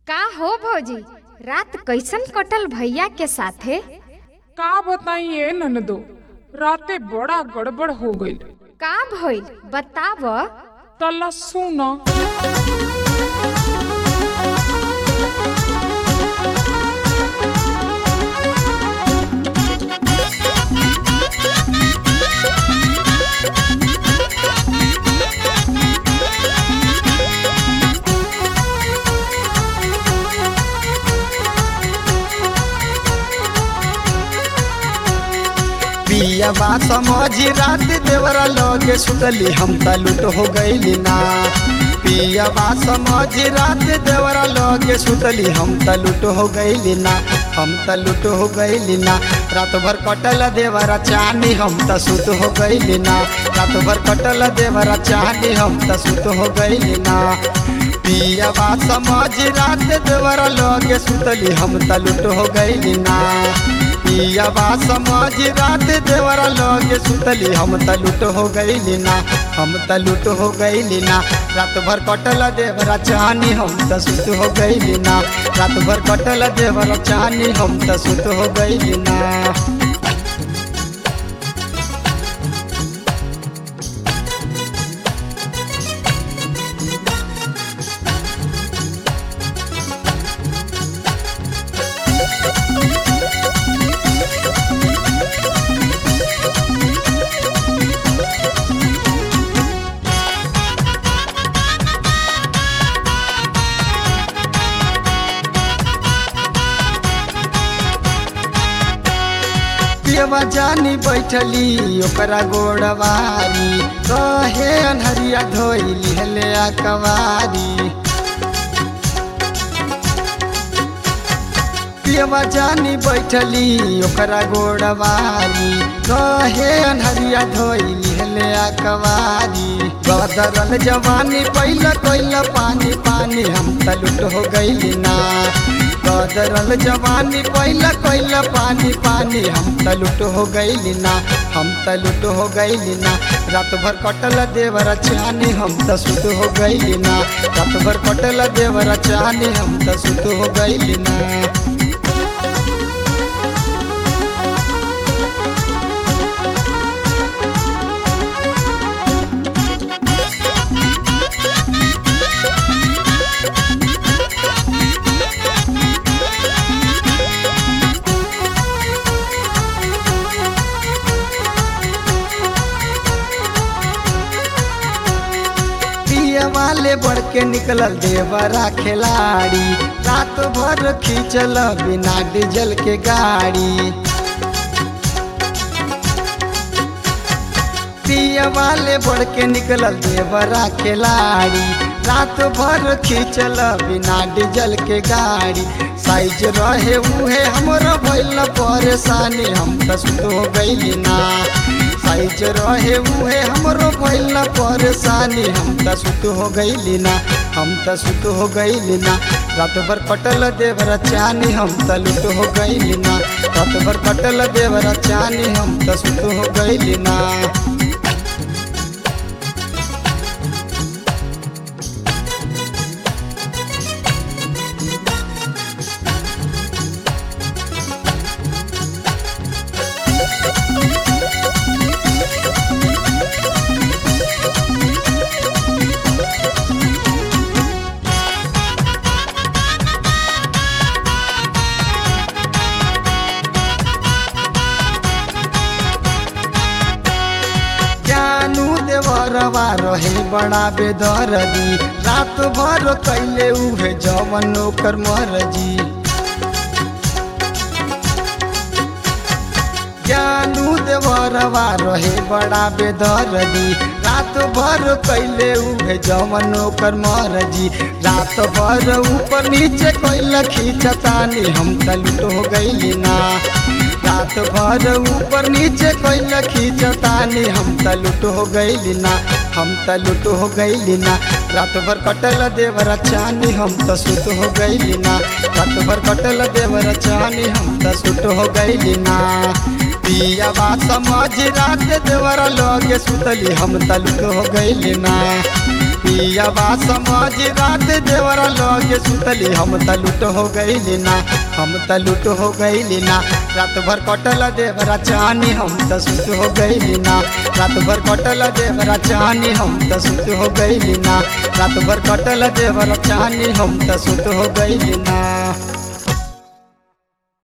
का हो भौजी रात कैसन कटल भैया के साथे का बताइए ननदो राते बड़ा गड़बड़ हो गई का भइल बताव तला सुन पियवा समझी रात देवरा लगे सुतली हम त लुट हो गईली ना पियवा समझी रात देवरा लगे सुतली हम त लुट हो गईली ना हम त लुट हो गईली ना रात भर कटल देवरा चाहनी हम त सुत हो गईली ना रात भर कटल देवरा चाहनी हम त सुत हो गईली ना पियवा समझ रात देवरा लगे सुतली हम त लुट हो गईली ना पियवा समझ रात देवरा लगे सुतली हम त लुट हो गईली ना हम त लुट हो गईली ना रात भर कटल देवरा चाहनी हम त सुत हो गईली ना रात भर कटल देवरा चाहनी हम त सुत हो गईली ना पियवा जानी बैठली ओकरा गोड़वारी कहे अनहरिया धोइली हले कवारी पियवा जानी बैठली ओकरा गोड़वारी कहे अनहरिया धोइली हले कवारी गदरल जवानी पहिला कोइला पानी पानी हम त लुट हो गईली ना गदरल जवानी पहिला कोइला पानी पानी हम त लुट हो गईली ना हम त लुट हो गईली ना रात भर कटल देवरा चानी हम त सुत हो गईली ना रात भर कटल देवरा चानी हम त सुत हो गईली ना पिए वाले बढ़ के निकलल देवरा खिलाड़ी रात भर खींचल बिना डीजल के गाड़ी पिए वाले बढ़ के निकलल देवरा खिलाड़ी रात भर खींचल बिना डीजल के गाड़ी साइज रहे उहे हमरा भइल परेशानी हम त सुत हो गईली ना साइज रहे उहे हमरो भइल परेशानी हम त सुत हो गईली ना हम त सुत हो गईली ना रात भर कटल देवरा चानी हम त लुट हो गईली ना रात भर कटल देवरा चानी हम त सुत हो गईली ना जानू देवरवा रहे बड़ा बेदरदी रात भर कैले उहे जवन ओकर मरजी जानू देवरवा रहे बड़ा बेदरदी रात भर कैले उहे जवन ओकर मरजी रात भर ऊपर नीचे कैल खींचतानी हम त लुट हो गईली ना रात भर ऊपर नीचे कैल खींचतानी हम त लुट हो गईली ना हम त लुट हो गईली ना रात भर कटल देवरा चानी हम त सुत हो गईली ना रात भर कटल देवरा चानी हम त सुत हो गईली ना पियावा समझ रात देवरा लगे सुतली हम तलुक हो गईली ना पियावा समझ रात देवरा लगे सुतली हम त लुट हो गईली ना हम त लुट हो गईली ना रात भर कटल देवरा चानी हम त सुत हो गईली ना रात भर कटल देवरा चानी हम त सुत हो गईली ना रात भर कटल देवरा चानी हम त सुत हो गईली ना